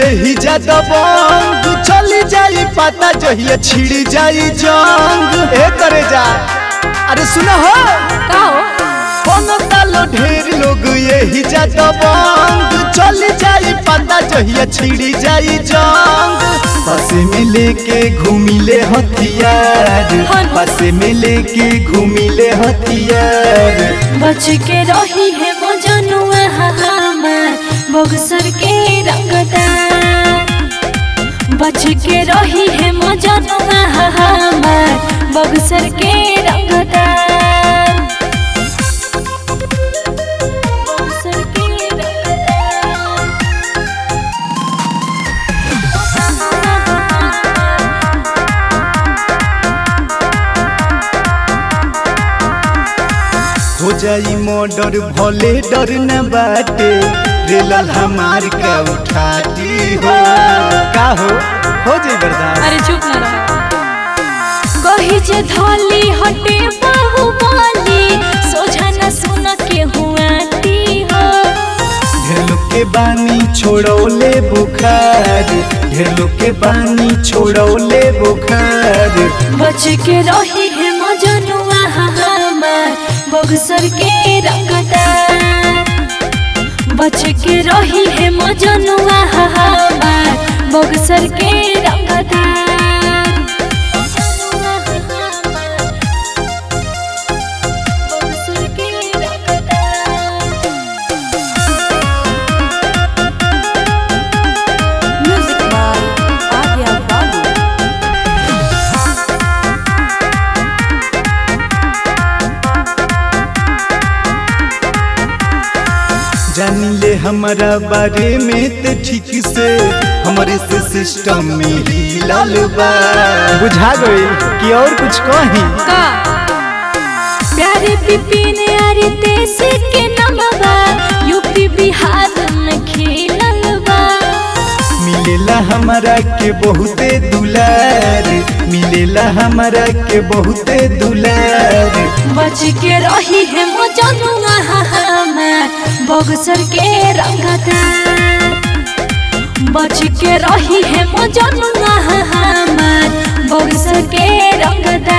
यही ज्यादा बंग चली जाई पता जहिया छिड़ी जाई जंग ए करे जा अरे सुनो हो का हो बनतालो ढेर लोग यही ज्यादा बंग चली जाई पता जहिया छिड़ी जाई जंग पासे में लेके घूमिले हथियार पासे में लेके घूमिले हथियार बच के रही है मजनुआ हमार बक्सर के रंगदार बच के रही है मजनुआ हमार बक्सर के रंगदार बक्सर के रंगदार हो जाई मर्डर भले डर न बाटे रेलल हमार का उठाती हो का हो हो जाई बर्दाश्त अरे चुप ना रहो कही जे धोली हटे बाहुबली सोझा न सुन के हुआती हो ढेर लोग के बानी छोड़ौले बुखार ढेर लोग के बानी छोड़ौले बुखार बच के रही है मजनुआ हमार बक्सर के रंगदार बच के रही है मजनुआ हमार बक्सर के रंगदार बक्सर के रंगदार Music by Arya Babu. जानी ले हमारा बारे में ते ठीक से हमारे से सिस्टम में ही लाल बा बुझा गई कि और कुछ कहीं का प्यारे पिपिन अरे देश के नमवा यूपी बिहार में खेलल बा मिलेला हमारा के बहुते दुलार मिलेला हमारा के बहुते दुलार बच के रही है मजनुआ हमार बक्सर के रंगदार बच के रही है मजनुआ हमार बक्सर के रंगदार